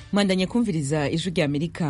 mwandanye kumviriza ijwi rya amerika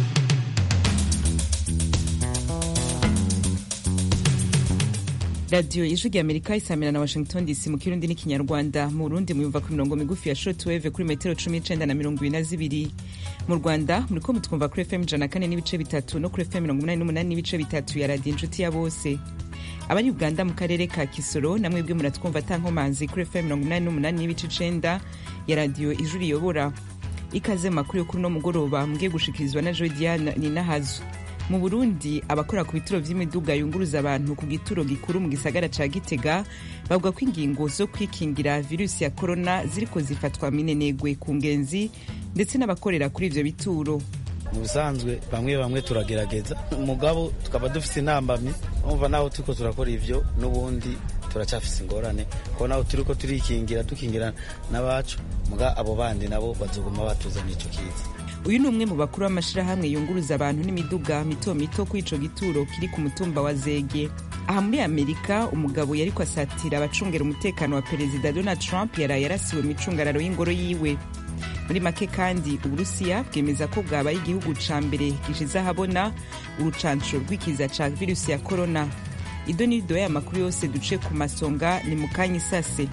radiyo ijwi rya amerika isamira na washington dc mu kirundi n'ikinyarwanda mu burundi muyumva ku mirongo migufi ya shortwave kuri metero cumi n'icenda na mirongo ibiri na zibiri mu rwanda muriko mutwumva kuri fm ijana kane n'ibice bitatu no kuri fm mirongo umunani n'umunani n'ibice bitatu ya radiyo inshuti ya bose abari uganda mu karere ka kisoro namwebwe muratwumva atankomanzi kuri fm mirongo umunani n'umunani n'ibice icenda ya radiyo ijwi riyobora ikaze mu makuru yo kuri uno mugoroba mugiye gushikirizwa na joy diane ninahazo mu burundi abakora ku bituro vy'imiduga yunguruza abantu ku gituro gikuru mu gisagara ca gitega bavuga ko ingingo zo kwikingira virusi ya korona ziriko zifatwa minenegwe ku ngenzi ndetse n'abakorera kuri ivyo bituro mu bisanzwe bamwe bamwe turagerageza mugabo tukaba dufise intambamyi umva naho turiko turakora ivyo n'ubundi turacyafise ingorane kuko naho turiko turikingira dukingira n'abacu muga abo bandi nabo bazoguma batuzana ico kiza uyu ni umwe mu bakuru b'amashirahamwe yunguruza abantu n'imiduga mito mito kuri ico gituro kiri ku mutumba wa zege aha muri amerika umugabo yariko asatira abacungera umutekano wa perezida donald trump yaraye yarasiwe mu icungararo y'ingoro yiwe muri make kandi uburusiya bwemeza ko bwabaye igihugu ca mbere gishize ahabona urucanco rw'ikiza ca virusi ya korona ido n'ido y'aya makuru yose duce ku masonga ni mu kanya isase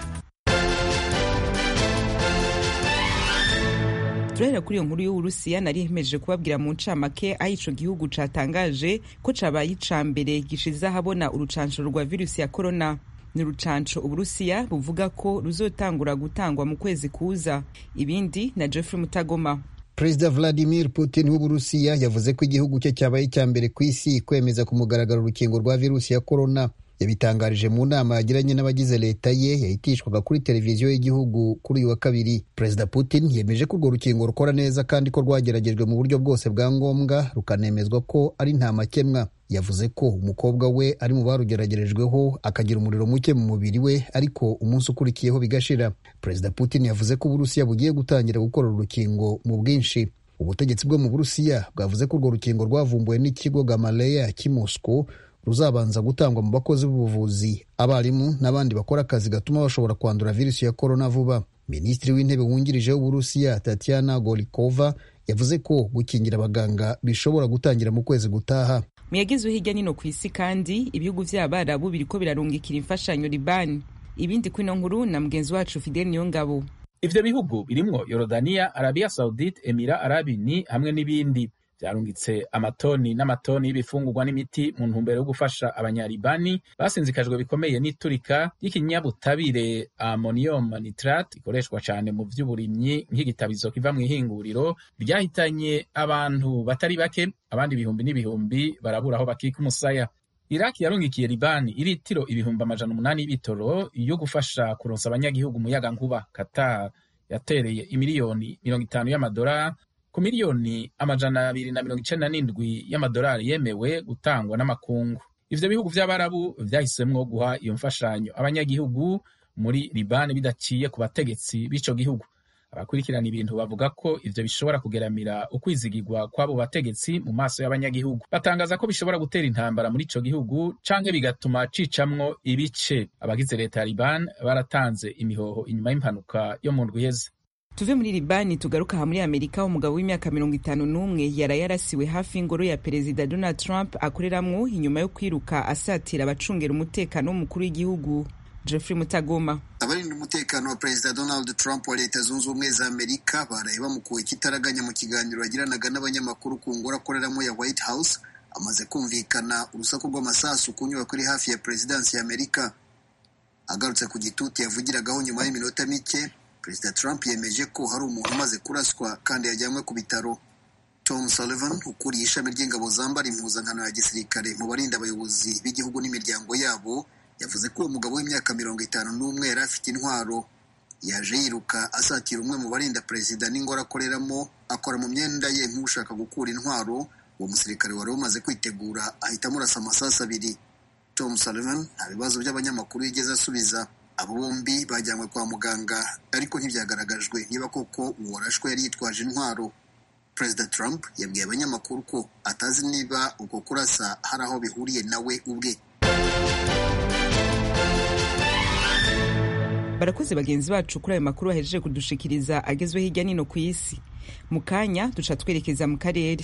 turahera kuri iyo nkuru y'uburusiya nari ihemeje kubabwira mu ncamake aho ico gihugu catangaje ko cabaye ica mbere gishize ahabona urucanco rwa virusi ya korona ni urucanco uburusiya buvuga ko ruzotangura gutangwa mu kwezi kuza ibindi na jeffrey mutagoma perezida vladimir putin w'uburusiya yavuze ko igihugu cye cyabaye icya mbere ku isi kwemeza ku mugaragaro urukingo rwa virusi ya korona yabitangarije mu nama yagiranye n'abagize leta ye yahitishwaga kuri televiziyo y'igihugu kuri uyu wa kabiri perezida putin yemeje ko urwo rukingo rukora neza kandi ko rwageragejwe mu buryo bwose bwa ngombwa rukanemezwa ko ari nta makemwa yavuze ko umukobwa we ari mu barugeragerejweho akagira umuriro muke mu mubiri we ariko umunsi ukurikiyeho bigashira perezida putin yavuze ko uburusiya bugiye gutangira gukora urukingo mu bwinshi ubutegetsi bwo mu burusiya bwavuze ko urwo rukingo rwavumbuwe n'ikigo gamaleya cy'i moscow ruzabanza gutangwa mu bakozi b'ubuvuzi abarimu n'abandi bakora akazi gatuma bashobora kwandura virusi ya korona vuba minisitiri w'intebe wungirije w'uburusiya tatiana golikova yavuze ko gukingira abaganga bishobora gutangira mu kwezi gutaha mu yagezwe hirya nino ku isi kandi ibihugu vy'abarabu biriko birarungikira imfashanyo libani ibindi kwino nkuru na mugenzi wacu fidel niyongabo ivyo bihugu birimwo yorodaniya arabiya saudite emira arabini hamwe n'ibindi vyarungitse amatoni n'amatoni y'ibifungurwa n'imiti mu ntumbero yo gufasha abanyalibani basinzikajwe bikomeye n'iturika ry'ikinyabutabire ammonium nitrate ikoreshwa cane mu vy'uburimyi nk'igitabizo kiva mw'ihinguriro ryahitanye abantu batari bake abandi ibihumbi n'ibihumbi barabura aho bakika umusaya iraki yarungikiye libani iritiro ibihumbi amajana umunani y'ibitoro yo gufasha kuronsa abanyagihugu umuyaga nkuba qatar yatereye imiliyoni mirongo itanu y'amadolari ku miliyoni amajana abiri na mirongo icenda n'indwi y'amadolari yemewe gutangwa n'amakungu ivyo bihugu vy'abarabu vyahisemwo guha iyo mfashanyo abanyagihugu muri libani bidaciye ku bategetsi b'ico gihugu abakurikirana ibintu bavuga ko ivyo bishobora kugeramira ukwizigirwa kw'abo bategetsi mu maso y'abanyagihugu batangaza ko bishobora gutera intambara muri ico gihugu canke bigatuma cicamwo ibice abagize leta ya libani baratanze imihoho inyuma y'impanuka yo mu ndwi iheze tuve muri libani tugaruka aha muri amerika umugabo w'imyaka mirongo itanu n'umwe yaraye yarasiwe hafi y'ingoro ya perezida donald trump akoreramwo inyuma yo kwiruka asatira abacungera umutekano w'umukuru w'igihugu jeffrey mutagoma abarinda umutekano wa perezida donald trump wa leta zunze ubumwe za amerika baraye bamukuwe ikitaraganya mu kiganiro yagiranaga n'abanyamakuru ku ngoro akoreramo ya white house amaze kumvikana urusaku rw'amasasu ku nyubako iri hafi ya perezidansi ya amerika agarutse ku gituti yavugiragaho nyuma y'iminota mike perezida trump yemeje ko hari umuntu umaze kuraswa kandi yajyanywe ku bitaro tom sullivan ukuriye ishami ry'ingabo zambara impuzankano ya gisirikare mu barinda abayobozi b'igihugu n'imiryango yabo yavuze ko uwo mugabo w'imyaka mirongo itanu n'umwe yari afite intwaro yaje yiruka asatira umwe mu barinda perezida n'ingoro akoreramo akora mu myenda ye nk'ushaka gukura intwaro uwo musirikare wari umaze kwitegura ahita amurasa amasasu abiri tom sullivan nta bibazo by'abanyamakuru yigeze asubiza abo bombi bajyanywe kwa muganga ariko ntibyagaragajwe niba koko uwo warashwe yari yitwaje intwaro perezida trump yabwiye abanyamakuru ko atazi niba uko kurasa hari aho bihuriye nawe ubwe barakoze bagenzi bacu kuri ayo makuru bahejeje kudushikiriza agezwe hirya nino ku isi mu kanya duca twerekeza mu karere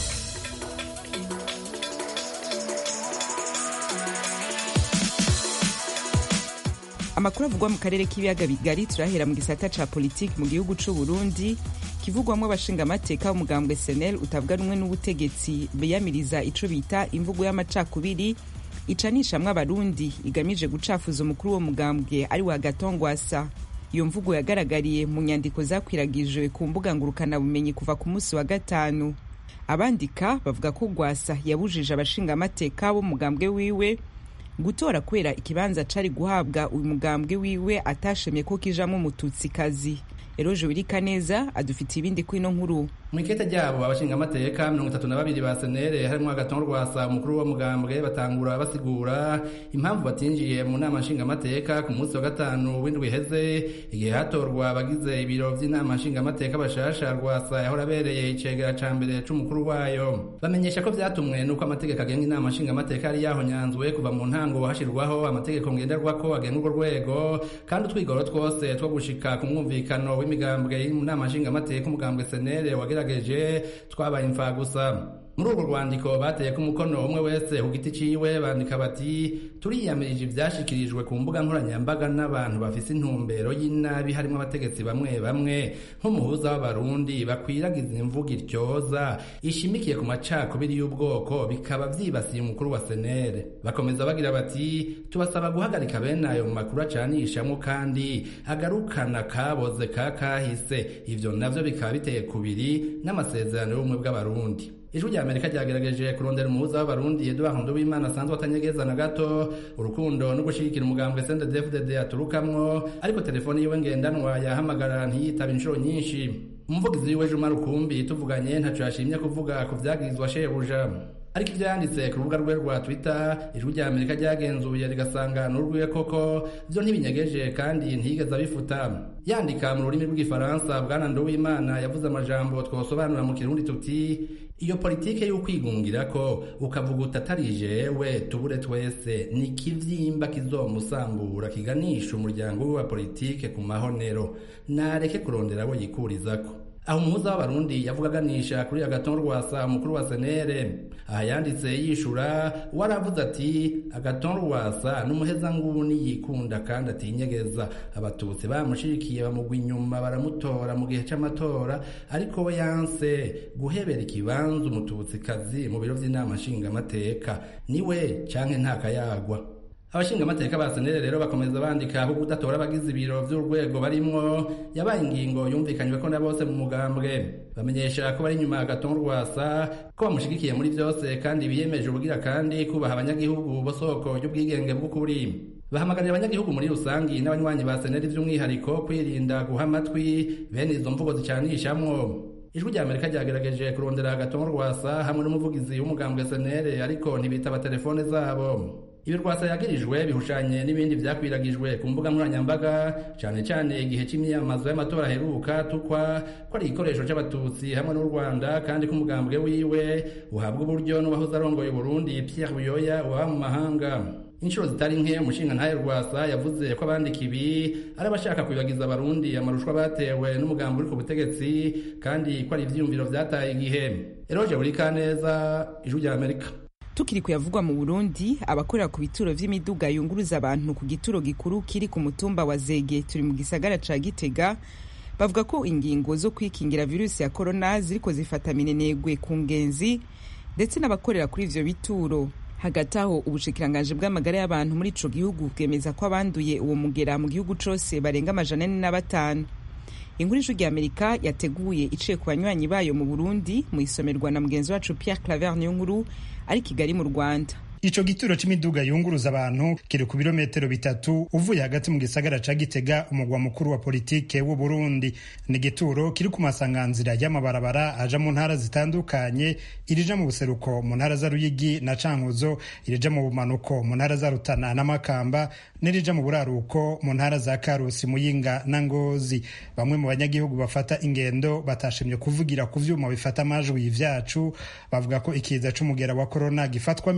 amakuru avugwa mu karere k'ibiyaga bigari turahera mu gisata ca politiki mu gihugu c'u Burundi kivugwamwo abashingamateka b'umugambwe senel utavuga rumwe n'ubutegetsi biyamiriza ico bita imvugo y'amacakubiri icanishamwo abarundi igamije gucafuza umukuru wo mugambwe ari wa gatongwasa iyo mvugo yagaragariye mu nyandiko zakwiragijwe ku mbuga ngurukanabumenyi kuva ku munsi wa gatanu abandika bavuga ko gwasa yabujije abashingamateka b'umugambwe wiwe gutora kubera ikibanza cari guhabwa uyu mugambwe wiwe atashemye ko kijamwo umututsikazi eroje wirika neza adufitiye ibindi kwino nkuru mu ikete ryabo abashingamateka mirongo itatu na babiri ba senere harimwo agatongo rwasa umukuru wa mugambwe batangura basigura impamvu batinjiye mu nama nshingamateka ku munsi wa gatanu w'indwi iheze igihe hatorwa abagize ibiro vy'inama nshingamateka bashasha rwasa yahora abereye icegera ca mbere c'umukuru wayo bamenyesha ko vyatumwe n'uko amategeko agenga inama nshingamateka yari yahonyanzwe kuva mu ntango hashirwaho amategeko ngenderwako agenga urwo rwego kandi utwigoro twose two gushika ku mwumvikano w'imigambwe y'inama nshingamateka umugambwe senere wagira bagerageje twabaye imfa gusa muri urwo rwandiko bateye ko umukono umwe wese ku giti ciwe bandika bati turiyamirije ivyashikirijwe ku mbuga nkoranyambaga n'abantu bafise intumbero y'inabi harimo abategetsi bamwe bamwe nk'umuhuza w'abarundi bakwiragiza imvugo iryoza ishimikiye ku macakubiri y'ubwoko bikaba vyibasiye umukuru wa senere bakomeza bagira bati tubasaba guhagarika bene ayo mu makuru acanishamwo kandi agarukana kaboze ka kahise ivyo navyo bikaba biteye kubiri n'amasezerano y'ubumwe bw'abarundi ijwi rya amerika ryagerageje kurondera umuhuza w'abarundi eduard nduwimana asanzwe atanyegeza na gato urukundo no gushigikira umugambwe sendedefdd aturukamwo ariko telefoni yiwe ngendanwa yahamagara ntiyitaba inshuro nyinshi umuvugizi wiwe juma rukumbi tuvuganye ntaco yashimye kuvuga ku vyagirizwa shebuja ariko ivyo yanditse ku rubuga rwe rwa twitter ijwi rya amerika ryagenzuye rigasanga n'urwiwe koko vyo ntibinyegeje kandi ntiyigeze abifuta yandika mu rurimi rw'igifaransa bwana nduwimana yavuze amajambo twosobanura mu kirundi tuti iyo politike y'ukwigungira ko ukavuga utatari jewe tubure twese ni kivyimba kizomusambura kiganisha umuryango we wa politike ku mahonero nareke kurondera abo yikurizako aho umuhuza w'abarundi yavuga aganisha kuri agaton rwasa umukuru wa senere aha yanditse yishura waravuze ati agaton rwasa n'umuhezanguni yikunda kandi atinyegeza abatutsi bamushikiye bamugwa inyuma baramutora mu gihe c'amatora ariko we yanse guhebera ikibanza umututsikazi mu biro vy'inama nshingamateka niwe canke ntakayagwa abashingamateka ba senere rero bakomeza bandika ko kudatora abagize ibiro vy'urwego barimwo yabaye ingingo yumvikanywe ko na bose mu mugambwe bamenyesha ko bari inyuma agatongo rwasa ko bamushigikiye muri vyose kandi biyemeje ubugira kandi kubaha abanyagihugu bo soko ry'ubwigenge bw'ukuri bahamagarira abanyagihugu muri rusangi n'abanywanyi ba seneri vy'umwihariko kwirinda guha amatwi bene izo mvugo zicanishamwo ijwi rya amerika ryagerageje kurondera agatongo rwasa hamwe n'umuvugizi w'umugambwe senere ariko ntibitaba telefone zabo ibi rwasa yagirijwe bihushanye n'ibindi vyakwiragijwe ku mbuga nkoranyambaga cane cane igihe c'imyiyamamazo y'amatora aheruka tukwa ko ari igikoresho c'abatutsi hamwe n'u rwanda kandi ko umugambwe wiwe uhabwa uburyo n'uwahoze arongoye uburundi pierre buyoya uwaba mu mahanga inshuro zitari nke umushinga ntahe rwasa yavuze ko abandika ibi ari abashaka kwibagiza abarundi amarushwa batewe n'umugambi uri ku butegetsi kandi ko ari ivyiyumviro vyataye igihe eroje buri kaneza ijwi rya amerika tukiri kuyavugwa mu burundi abakorera ku bituro vy'imiduga yunguruza abantu ku gituro gikuru kiri ku mutumba wa zege turi mu gisagara ca gitega bavuga ko ingingo zo kwikingira virusi ya korona ziriko zifata minenegwe ku ngenzi ndetse n'abakorera kuri ivyo bituro hagati aho ubushikiranganji bw'amagara y'abantu muri ico gihugu bwemeza ko abanduye uwo mugera mu gihugu cose barenga amajana ane na batanu inkuru ijwi amerika yateguye iciye ku banywanyi bayo mu burundi mu isomerwa na mugenzi wacu pierre claver niyo nkuru ari kigali mu rwanda ico gituro c'imiduga yunguruza abantu kiri ku birometero bitatu uvuye hagati mu gisagara ca gitega umugwa mukuru wa politike w'u burundi ni igituro kiri ku masanganzira y'amabarabara aja mu ntara zitandukanye irija mu buseruko mu ntara za ruyigi na cankuzo irija mu bumanuko mu ntara za rutana na makamba n'irija mu buraruko mu ntara za karusi muyinga na ngozi bamwe mu banyagihugu bafata ingendo batashimye kuvugira ku vyuma bifata amajwi vyacu bavuga ko ikiza c'umugera wa korona gifatwa minenegwe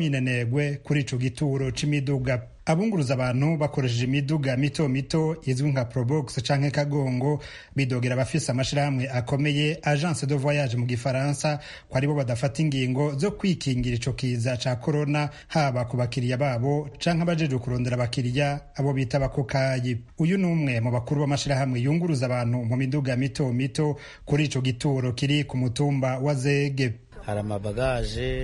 ntibacererwe kuri ico gituro c'imiduga abunguruza abantu bakoresheje imiduga mito mito izwi nka probox canke kagongo bidogera abafise amashirahamwe akomeye agence de voyage mu gifaransa ko aribo badafata ingingo zo kwikingira ico kiza ca corona haba ku bakiriya babo canke abajejwe kurondera abakiriya abo bita abakokayi uyu ni umwe mu bakuru b'amashirahamwe yunguruza abantu mu miduga mito mito kuri ico gituro kiri ku mutumba wa zege hari amabagaje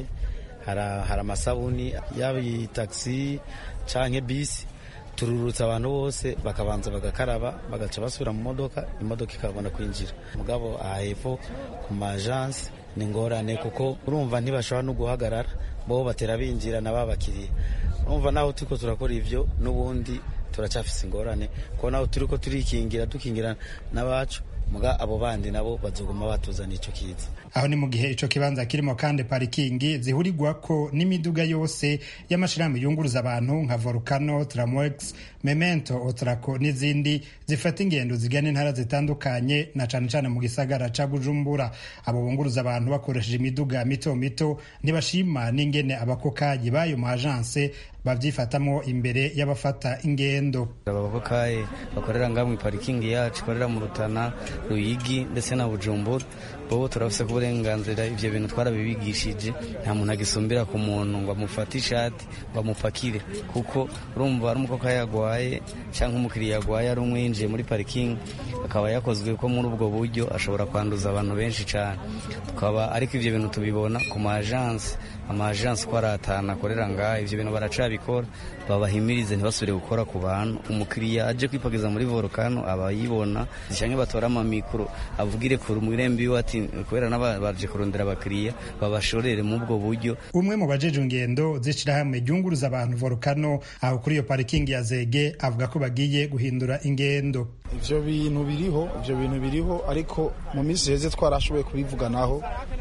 hari amasabuni yaba iyi tagisi canke bisi tururutsa abantu bose bakabanza bagakaraba bagaca basubira mu modoka imodoka ikabona kwinjira mugabo aha hepfo ku majansi ni ngorane kuko urumva ntibashobora no guhagarara bo batera binjira na babakiriye urumva naho turiko turakora ivyo n'ubundi turacafise ingorane kuko naho turiko turikingira dukingira n'abacu muga abo bandi nabo bazoguma batuzana ico kiza aho ni mu gihe ico kibanza kirimo kandi parikingi zihurirwako n'imiduga yose y'amashirahamwe yunguruza abantu nka volcano tramwex memento otrako n'izindi zifata ingendo zigana intara zitandukanye na cane cane mu gisagara ca bujumbura abo bunguruza abantu bakoresheje imiduga mito mito ntibashima n'ingene abakokayi b'ayo majanse babyifatamo imbere y'abafata ingendo abakokayi bakorera ngaho mu parikingi yacu ikorera mu rutana ruyigi ndetse na bujumbura bobo turafise ku burenganzira ivyo bintu twarabibigishije nta muntu agisumbira ku muntu ngo amufate ishati ngo amupakire kuko urumva ari umukoka yagwaye cyangwa umukiriya yagwaye ari umwe yinjiye muri parikingi akaba yakozwe ko muri ubwo buryo ashobora kwanduza abantu benshi cyane tukaba ariko ivyo bintu tubibona ku maajansi amajansi ko ari atanu akorera ngaha ivyo bintu baracabikora babahimirize ntibasubire gukora ku bantu umukiriya aje kwipakiza muri volcano aba yibona canke batora amamikro avugire ku murembi wiwe ati kubera n'abaje kurondera abakiriya babashorere mu ubwo buryo umwe mu bajeje ingendo z'ishirahamwe ryunguruza abantu volcano aho kuri iyo parikingi ya zege avuga ko bagiye guhindura ingendo ivyo bintu biriho ivyo bintu biriho ariko mu minsi heze twarashoboye kubivuganaho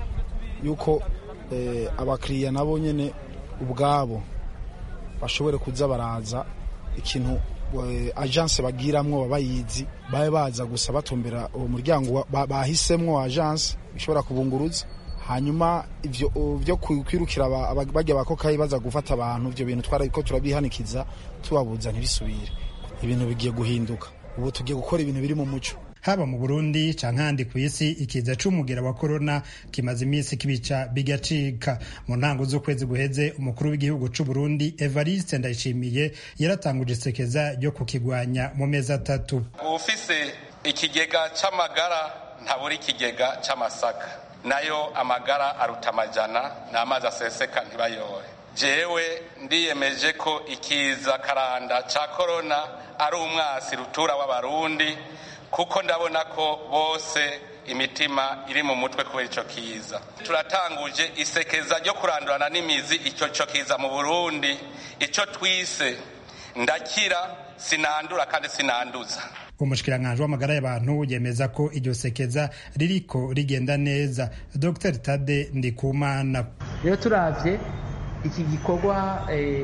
yuko eh, abakiriya nabo nyene ubwabo bashobore kuza baraza ikintu agence bagiramwo baba bayizi babe baza gusa batumbera uwo muryango bahisemwo agence ishobora kubunguruza hanyuma ivyo byo kwirukira bajya bakokayi baza gufata abantu ivyo bintu twariko turabihanikiza tubabuza ntibisubire ibintu bigiye guhinduka ubu tugiye gukora ibintu biri mu muco haba mu burundi canke ahandi ku isi ikiza c'umugera wa korona kimaze iminsi kibica bigacika mu ntango z'ukwezi guheze umukuru w'igihugu c'uburundi evariste ndayishimiye yaratanguje isekeza ryo kukigwanya mu mezi atatu ufise ikigega c'amagara ntabura ikigega c'amasaka nayo amagara aruta amajana n'amazi aseseka ntibayore jewe ndiyemeje ko ikiza karanda ca korona ari umwasi rutura w'abarundi kuko ndabona ko bose imitima iri mu mutwe kubera ico kiza turatanguje isekeza ryo kurandurana n'imizi ico co kiza mu burundi ico twise ndakira sinandura kandi sinanduza umushikiranganji w'amagara y'abantu yemeza ko iryo sekeza ririko rigenda neza dr tade ndikumana rero turavye iki gikorwa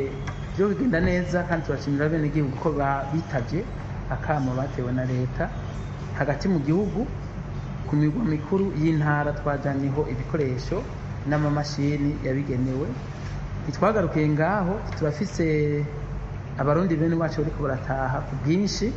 byo bigenda neza kandi turashimira bene igihugu ko bitavye akamo batewe na leta hagati mu gihugu ku migwa mikuru y'intara twajaniho ibikoresho n'amamashini yabigenewe ntitwagarukiye ngaho turafise abarundi bene wacu bariko barataha ku bwinshi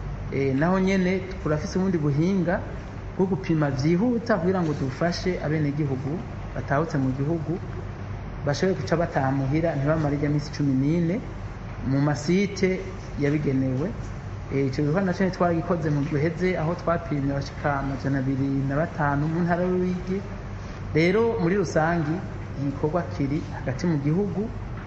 naho nyene turafise ubundi buhinga bwo gupima vyihuta kugira ngo dufashe abenegihugu batahutse mu gihugu bashobore guca bataha muhira ntibamare ijya minsi cumi n'ine mu masite yabigenewe icyo gikorwa nacyo twaragikoze mu guheze aho twapimye abashika amajana abiri na batanu mu ntara y'uruyigi rero muri rusangi igikorwa kiri hagati mu gihugu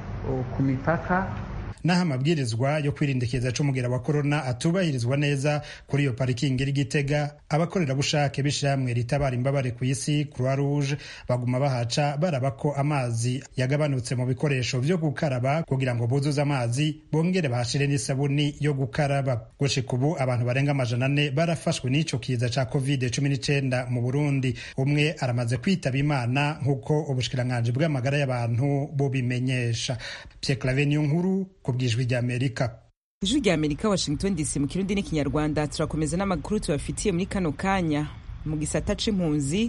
ku mipaka naho amabwirizwa yo kwirinda ikiza c'umugera wa korona atubahirizwa neza kuri iyo parikingi iri Gitega abakorerabushake b'ishyirahamwe ritabara imbabare ku isi Croix Rouge baguma bahaca baraba ko amazi yagabanutse mu bikoresho vyo gukaraba kugira ngo buzuze amazi bongere bahashire n'isabuni yo gukaraba gushika ubu abantu barenga amajana ane barafashwe n'ico kiza ca covid cumi n'icenda mu Burundi umwe aramaze kwitaba Imana nk'uko ubushikiranganji bw'amagara y'abantu bubimenyesha Pierre Claver nkuru bwijwi rya Amerika ijwi rya Amerika Washington DC mu kirundi n'ikinyarwanda turakomeza n'amakuru tubafitiye muri kano kanya mu gisata c'impunzi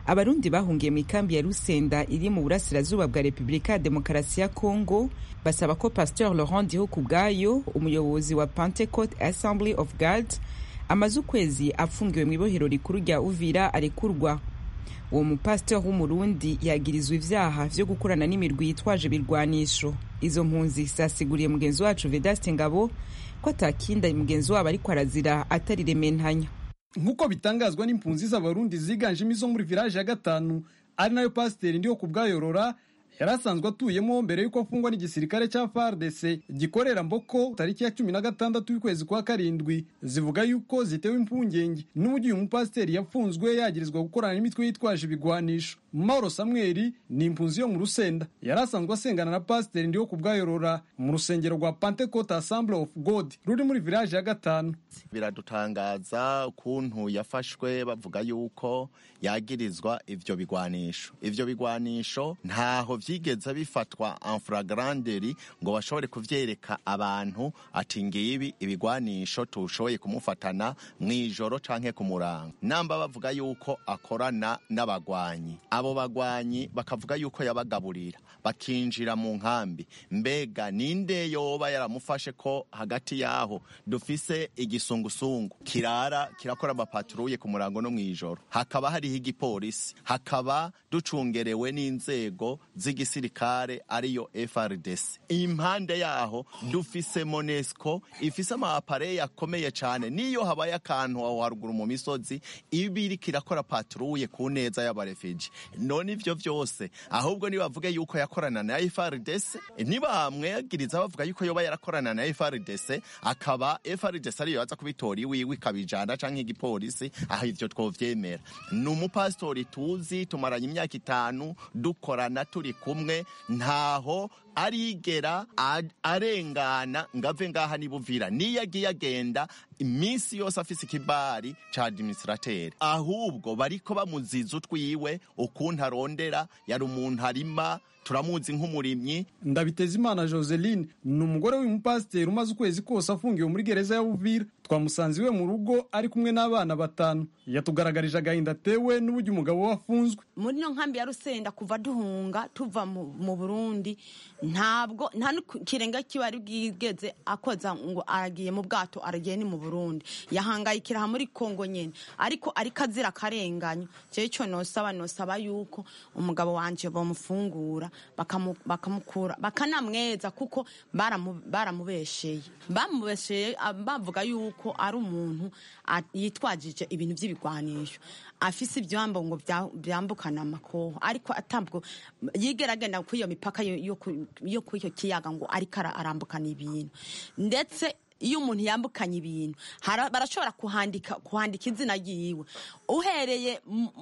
abarundi bahungiye mu ikambi ya rusenda iri mu burasirazuba bwa repubulika ya demokarasi ya kongo basaba ko pasteur laurent diho ku bwayo umuyobozi wa pentecote assembly of god amaze ukwezi afungiwe mu ibohero rikuru rya uvira arekurwa uwo mupasiteri w'umurundi yagirizwa ivyaha vyo gukorana n'imirwi yitwaje ibirwanisho izo mpunzi zasiguriye mugenzi wacu vedaste ngabo ko atakinda mugenzi wabo ariko arazira atari rementanya nk'uko bitangazwa n'impunzi z'abarundi ziganjemo izo muri village ya gatanu ari nayo pasiteri ndiho kubwayorora yari asanzwe atuyemo mbere y'uko afungwa n'igisirikare cya FARDC gikorera Mboko tariki ya cumi na gatandatu y'ukwezi kwa karindwi zivuga yuko zitewe impungenge n'uburyo uyu mupasiteri yafunzwe yagirizwa gukorana n'imitwe yitwaje ibigwanisho Mauro Samuel ni impunzi yo mu Rusenda yari asanzwe asengana na pasiteri ndiho kubwayorora mu rusengero rwa Pentecost Assembly of God ruri muri village ya gatanu biradutangaza ukuntu yafashwe bavuga yuko yagirizwa ivyo bigwanisho ivyo bigwanisho ntaho vyigeze bifatwa en flagranderi ngo bashobore kuvyereka abantu ati ngibi ibigwanisho tushoboye kumufatana mw'ijoro canke ku murango namba bavuga yuko akorana n'abagwanyi abo bagwanyi bakavuga yuko yabagaburira bakinjira mu nkambi mbega ninde yoba yaramufashe ko hagati yaho dufise igisungusungu kirara kirakora amapaturuye ku murango no mw'ijoro hakaba hariho igipolisi hakaba ducungerewe n'inzego z'igisirikare ariyo FRDC impande yaho dufise Monesco ifise amapareye akomeye cyane niyo habaye akantu aho haruguru mu misozi ibiri kirakora patrouille ku neza y'abarefugee none ivyo vyose ahubwo nibavuge yuko yakorana na FRDC nibamwegiriza bavuga yuko yoba yarakorana na FRDC akaba FRDC ariyo yaza kubitora iwiwe ikabijana canke igipolisi aho ivyo twovyemera ni umupasitori tuzi tumaranye imyaka itanu dukorana turi kumwe ntaho arigera arengana ngave ngaha nibuvira niyo agiye agenda iminsi yose afise ikibari ca administrateri ahubwo bariko bamuziza utwiwe ukuntu arondera yari umuntu arima turamuzi nk'umurimyi ndabiteza imana joseline ni umugore w'umupasiteri umaze ukwezi kose afungiwe muri gereza ya buvira twamusanze iwe mu rugo ari kumwe n'abana batanu yatugaragarije agahinda atewe n'uburyo umugabo we afunzwe muri ino nkambi ya rusenda kuva duhunga tuva mu burundi ntabwo nta n'ikirenga kiba ari bwigeze akoza ngo aragiye mu bwato aragiye ni mu burundi yahangayikira aha muri kongo nyine ariko ariko azira akarenganya cyewe cyo nosaba nosaba yuko umugabo wanjye bamufungura bakamukura bakanamweza kuko baramubesheye bamubesheye bavuga yuko ari umuntu yitwajije ibintu by'ibigwanisho afise ibyambo ngo byambukana amakoho ariko atabwo yigeragenda kuri iyo mipaka yo kuri icyo kiyaga ngo ariko arambukana ibintu ndetse iyo umuntu yambukanye ibintu barashobora kuhandika kuhandika izina ryiwe uhereye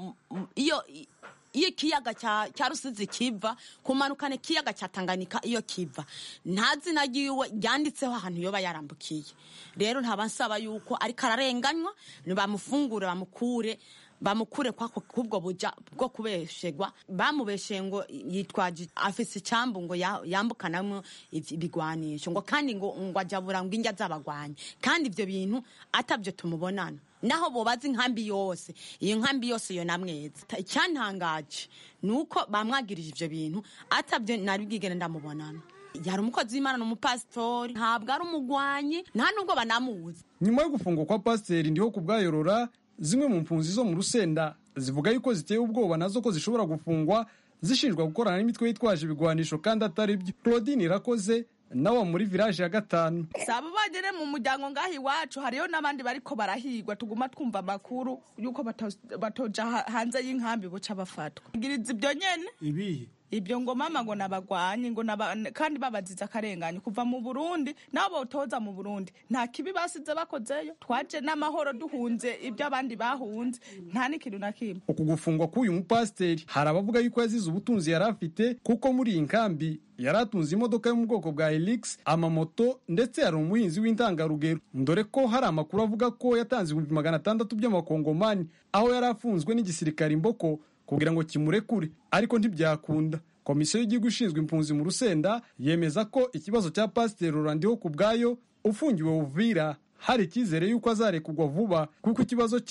iyo iyo ikiyaga cya rusizi kiva kumanukana ikiyaga cya tanganyika iyo kiva nta zina ryiwe ryanditseho ahantu yoba yarambukiye rero ntabasaba yuko ariko ararenganywa bamufungure bamukure bamukure kwako kubwo buja bwo kubeshegwa bamubesheye ngo yitwaje afise icyambu ngo yambukanamwo ibigwanisho ngo kandi ngo ngo ajabura ngo injya z'abagwanyi kandi ibyo bintu atabyo tumubonana naho bobaza inkambi yose iyo nkambi yose yo namweza icyantangaje ni uko bamwagirije ibyo bintu atabyo nari bwigere ndamubonana yari umukozi w'imana ni umupasitori ntabwo ari umugwanyi nta nubwo banamuzi nyuma yo gufungwa kwa pasiteri ndiho kubwayorora zimwe mu mpunzi zo mu rusenda zivuga yuko ziteye ubwoba nazo ko zishobora gufungwa zishinjwa gukorana n'imitwe yitwaje ibigwanisho kandi atari byo claudine irakoze nawe muri village ya gatanu saba bagere mu muryango ngaho iwacu hariyo n'abandi bariko barahigwa tuguma twumva amakuru yuko batoja hanze y'inkambi buca bafatwa ngiriza ibyo nyene ibihe ibyo ngo mama ngo nabagwanye ngo kandi babaziza akarengane kuva mu Burundi nabo botoza mu Burundi nta kibi basize bakozeyo twaje n'amahoro duhunze ibyo abandi bahunze nta n'ikintu na kimwe uku gufungwa k'uyu mupasiteri hari abavuga yuko yazize ubutunzi yari afite kuko muri iyi nkambi yari atunze imodoka yo mu bwoko bwa Helix amamoto ndetse yari umuhinzi w'intangarugero dore ko hari amakuru avuga ko yatanze ibihumbi magana atandatu by'amakongomani aho yari afunzwe n'igisirikare imboko kugira ngo kimurekure ariko ntibyakunda komisiyo y'igihugu ishinzwe impunzi mu rusenda yemeza ko ikibazo cya pasiteri rurandiho ku bwayo ufungiwe uvira hari icyizere y'uko azarekurwa vuba kuko ikibazo cye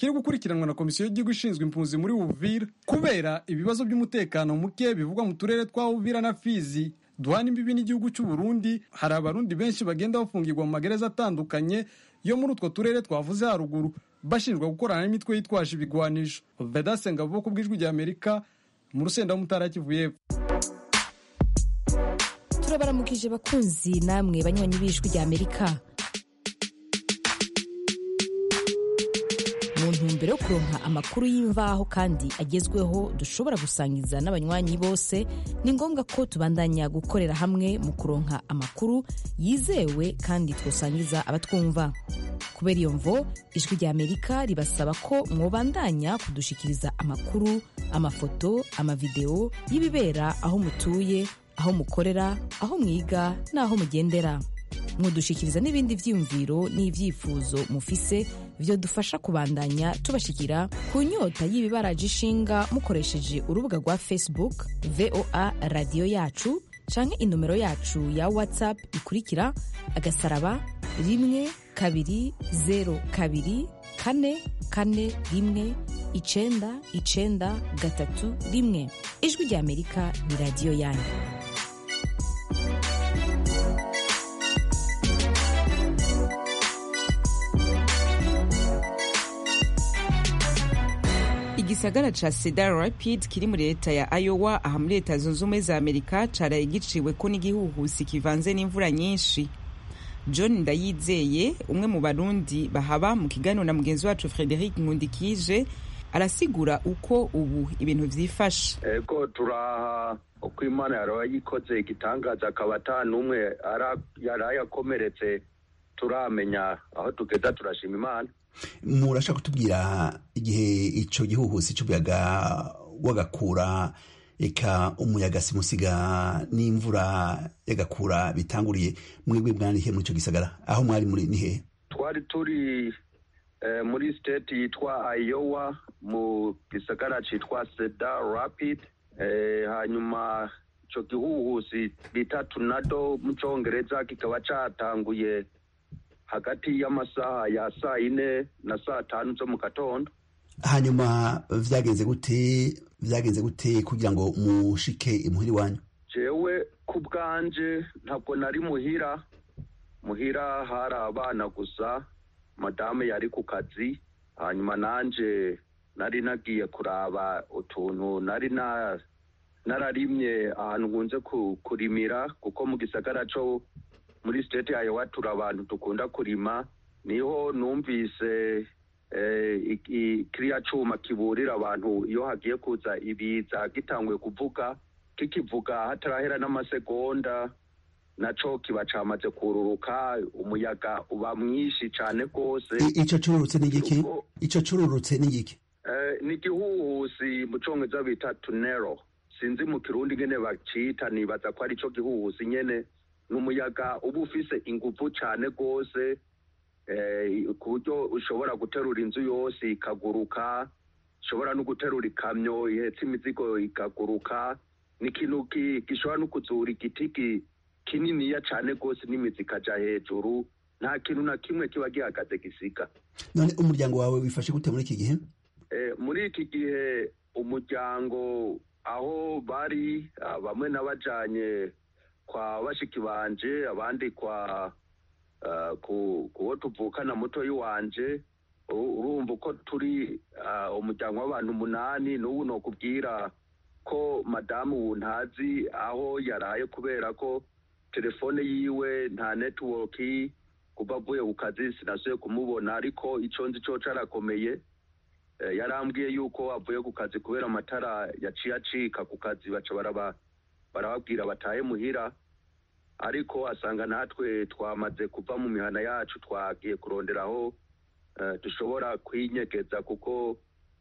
kiri gukurikiranwa na komisiyo y'igihugu ishinzwe impunzi muri uvira kubera ibibazo by'umutekano muke bivugwa mu turere twa uvira na fizi duhana imbibi n'igihugu cy'u Burundi hari abarundi benshi bagenda bafungirwa mu magereza atandukanye yo muri utwo turere twavuze haruguru bashinjwa gukorana n'imitwe yitwaje ibigwanisho vedase ngabo ku bw'ijwi rya amerika mu rusenda w'umutara kivu y'epfo turabaramukije bakunzi namwe banywanyi b'ijwi rya amerika mu ntumbero yo kuronka amakuru y'imvaho kandi agezweho dushobora gusangiza n'abanywanyi bose ni ngombwa ko tubandanya gukorera hamwe mu kuronka amakuru yizewe kandi twosangiza abatwumva kubera iyo mvo ijwi rya amerika ribasaba ko mwobandanya kudushikiriza amakuru amafoto amavideo y'ibibera aho mutuye aho mukorera aho mwiga n'aho mugendera mudushikiriza n'ibindi vyiyumviro n'ivyifuzo mufise vyo dufasha kubandanya tubashikira ku nyota y'ibibaraje ishinga mukoresheje urubuga rwa facebook voa radiyo yacu canke inomero yacu ya whatsapp ikurikira agasaraba rimwe kabiri zero kabiri kane kane rimwe icenda icenda gatatu rimwe ijwi rya amerika ni radiyo yanyu igisagara ca cedar rapid kiri muri leta ya iowa aha muri leta zunze ubumwe za amerika caraye giciweko n'igihuhusi kivanze n'imvura nyinshi john ndayizeye umwe mu barundi bahaba mu kiganiro na mugenzi wacu frederic nkundikije arasigura uko ubu ibintu vyifashe ego turaha uko imana yaraye ikoze igitangaza akaba ata n'umwe yaraye akomeretse turamenya aho tugeza turashima imana murashaka kutubwira igihe ico gihuhusi c'umuyaga w'agakura eka umuyaga simusiga n'imvura y'agakura bitanguriye mwebwe mwarihe muri ico gisagara aho mwari muri ni hehe twari turi eh, muri state yitwa iowa mu gisagara citwa cedar rapid eh, hanyuma ico gihuhusi bita tornado mu congereza kikaba catanguye hagati y'amasaha ya saa ine na saa tanu zo mu gatondo hanyuma vyagenze gute vyagenze gute kugira ngo mushike imuhiri wanyu jewe ku bwanje ntabwo nari muhira muhira hari abana gusa madame yari ku kazi hanyuma nanje nari nagiye kuraba utuntu nari na nararimye ahantu nkunze kurimira kuko mu gisagara co muri state yayo watura abantu dukunda kurima niho numvise kiriya cuma kiburira abantu iyo hagiye kuza ibiza gitanguye kuvuga kikivuga hatarahera n'amasegonda naco kiba camaze kururuka umuyaga uba mwinshi cane rwose ico cururutse ni igiki ico cururutse ni igiki ni igihuhusi mu congereza bita tunero sinzi mu kirundi ngene bacita nibaza ko ari ico gihuhusi nyene ni umuyaga uba ufise inguvu cane rwose ku buryo ushobora guterura inzu yose ikaguruka ushobora no guterura ikamyo ihetse imizigo ikaguruka ni ikintu gishobora no kuzura igiti kininiya cane rwose n'imizi ikaja hejuru nta kintu na kimwe kiba gihagaze gisiga none umuryango wawe wifashe gute muri iki gihe muri iki gihe umuryango aho bari bamwe n'abajanye kwa bashiki banje abandi kwa kuwo tuvukana mutoyi wanje urumva uko turi umuryango w'abantu umunani n'ubu nokubwira ko madamu ubu ntazi aho yaraye kubera ko telefone yiwe nta netiwoki kuva avuye ku kazi sinasuye kumubona ariko ico nzi co carakomeye yarambwiye yuko avuye ku kazi kubera amatara yaciye acika ku kazi baca barababwira batahe muhira ariko asanga natwe twamaze kuva mu mihana yacu twagiye kuronderaho dushobora kwinyegeza kuko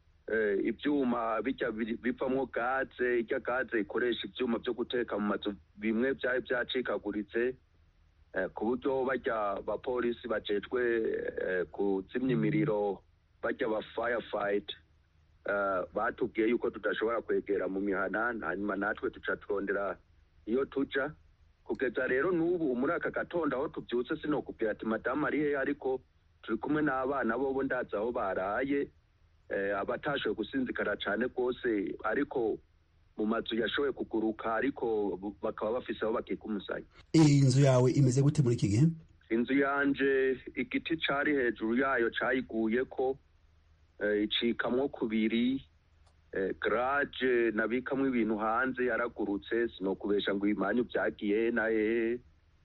ibyuma bijya bivamo gaze irya gaze ikoresha ibyuma byo guteka mu mazu bimwe byari byacikaguritse ku buryo bajya abapolisi bajejwe kuzimya imiriro bajya aba firefayiti batubwiye yuko tudashobora kwegera mu mihana hanyuma natwe duca turondera iyo tuja kugeza rero n'ubu muri aka gatondo aho tubyutse sinokubwira ati madamu ari hehe ariko turi kumwe n'abana bobo ndazi aho baraye abatashoboye gusinzikara cyane rwose ariko mu mazu yashoboye kuguruka ariko bakaba bafise aho bakika umusaya iyi nzu yawe imeze gute muri iki gihe inzu yanje igiti cari hejuru yayo cayiguye ko icikamwo kubiri garage nabikamwo ibintu hanze yaragurutse sinokubesha ngo ibimanyu byagiye na hehe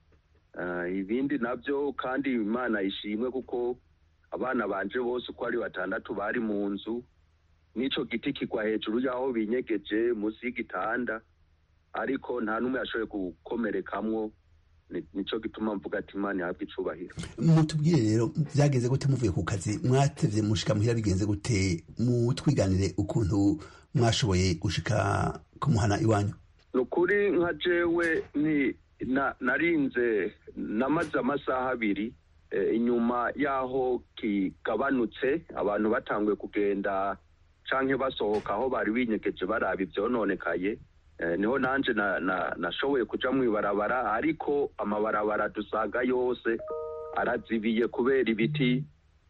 ibindi nabyo kandi imana ishimwe kuko abana banje bose uko ari batandatu bari mu nzu n'ico giti kigwa hejuru y'aho binyegeje munsi y'igitanda ariko nta n'umwe yashoboye gukomerekamwo nico gituma mvuga ati imana ihabwe icubahiro mutubwire rero byagenze gute muvuye ku kazi mwatevye mushika muhira bigenze gute mutwiganire ukuntu mwashoboye gushika kumuhana iwanyu ni ukuri nka jewe ni narinze namaze amasaha abiri inyuma y'aho kigabanutse abantu batanguye kugenda canke basohoka aho bari binyegeje baraba ivyononekaye niho nanje nashoboye kuja mw'ibarabara ariko amabarabara dusanga yose arazibiye kubera ibiti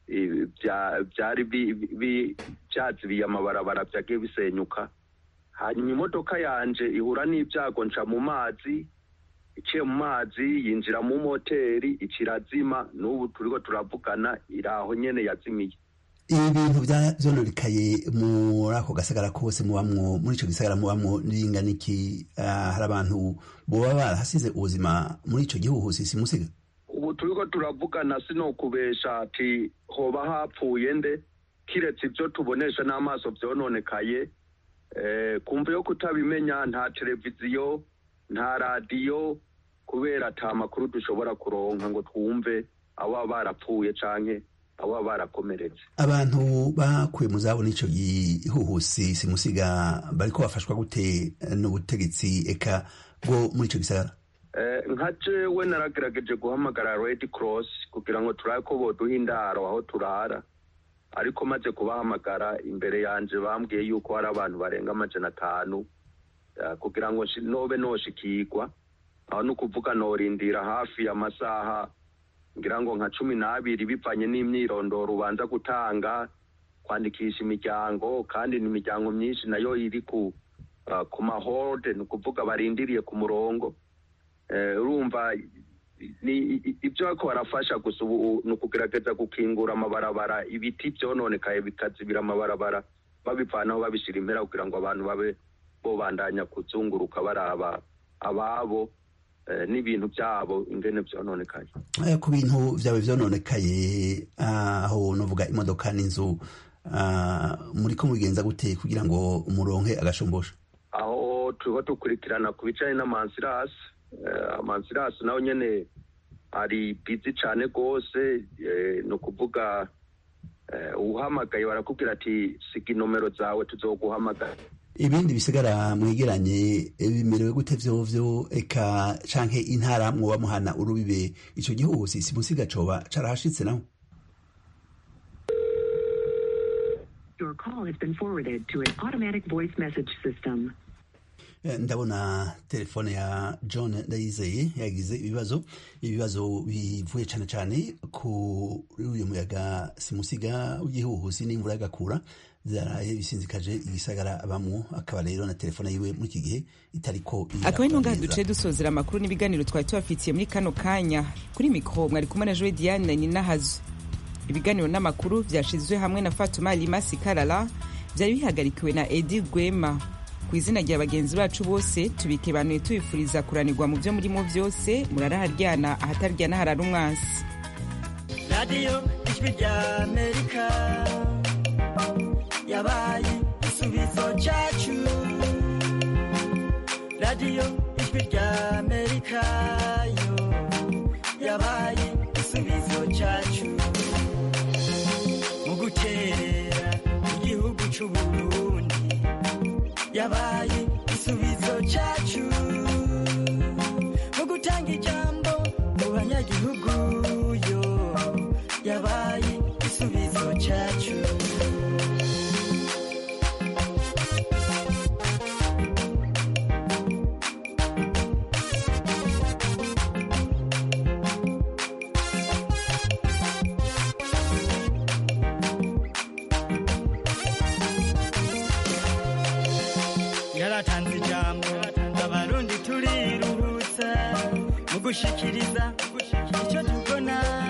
byari byazibiye amabarabara vyagiye bisenyuka hanyuma imodoka yanje ihura n'ibyago nca mu mazi iciye mu mazi yinjira mu moteri ikirazima n'ubu turiko turavugana iraho nyene yazimiye ibi bintu vyononekaye muri ako gasagara kose mubamwo muri ico gisagara mubamwo n'ingana iki hari abantu boba barahasize ubuzima muri ico gihuhusi simusiga ubu turiko turavugana sinokubesha ati hoba hapfuye nde kiretse ivyo tubonesha n'amaso vyononekaye kumva yo kutabimenya nta televiziyo nta radiyo kubera ata makuru dushobora kuronka ngo twumve abo barapfuye canke abo barakomeretse abantu bakuye mu zabo n'ico gihuhusi simusiga bariko bafashwa gute n'ubutegetsi eka bwo muri ico gisagara nka jewe naragerageje guhamagara red cross kugira ngo turabe ko boduha indaro aho turara ariko maze kubahamagara imbere yanje bambwiye yuko hari abantu barenga amajana atanu kugira ngo nobe noshikirwa aho ni ukuvuga norindira hafi amasaha ngira ngo nka cumi n'abiri bivanye n'imyirondoro ubanza gutanga kwandikisha imiryango kandi ni imiryango myinshi nayo iri ku ku mahorde ni ukuvuga barindiriye ku murongo urumva ibyo bariko barafasha gusa ubu ni ukugerageza gukingura amabarabara ibiti byononekaye bikazibira amabarabara babivanaho babishyira impera kugira ngo abantu babe bobandanya kuzunguruka baraba ababo n'ibintu byabo ingene byononekaye ku bintu byawe byononekaye aho nuvuga imodoka n'inzu muri ko mubigenza gute kugira ngo umuronke agashumbusha aho turiho dukurikirana ku bijanye n'amansirasi amansirasi nawe nyene ari bizi cane rwose ni ukuvuga uhamagaye barakubwira ati siga inomero zawe tuzoguhamagara ibindi bisigara mwegeranye bimerewe gute vyovyo eka canke intara mwoba muhana urubibe ico gihuhusi simusiga coba carahashitse naho Your call has been forwarded to an automatic voice message system. ndabona telefone ya john ndayizeye yagize ibibazo ibibazo bivuye cyane cyane kuri uyu muyaga simusiga w'igihuhusi n'imvura y'agakura byaraye bisinzikaje igisagara abamwo akaba rero na telefone yiwe muri iki gihe itariko akaba ari ntungaha duce dusozera amakuru n'ibiganiro twari tubafitiye muri kano kanya kuri mikoro mwari kumwe na joe diane ninahazo ibiganiro n'amakuru byashizwe hamwe na fatuma limasi karara byari bihagarikiwe na edi rwema ku izina rya bagenzi bacu bose tubikebanuye tubifuriza kuranirwa mu byo murimo byose muraraharyana ahataryana harara umwansi radiyo ijwi rya amerika yabaye igisubizo cyacu radiyo ijwi rya amerika yo yabaye igisubizo cyacu mu guterera igihugu cy'uburundi yabaye igisubizo cyacu mu gutanga ijambo mu banyagihugu yo yabaye igisubizo cyacu yaratanze ijambo abarundi turiruhutsa mu gushikiriza icyo tubona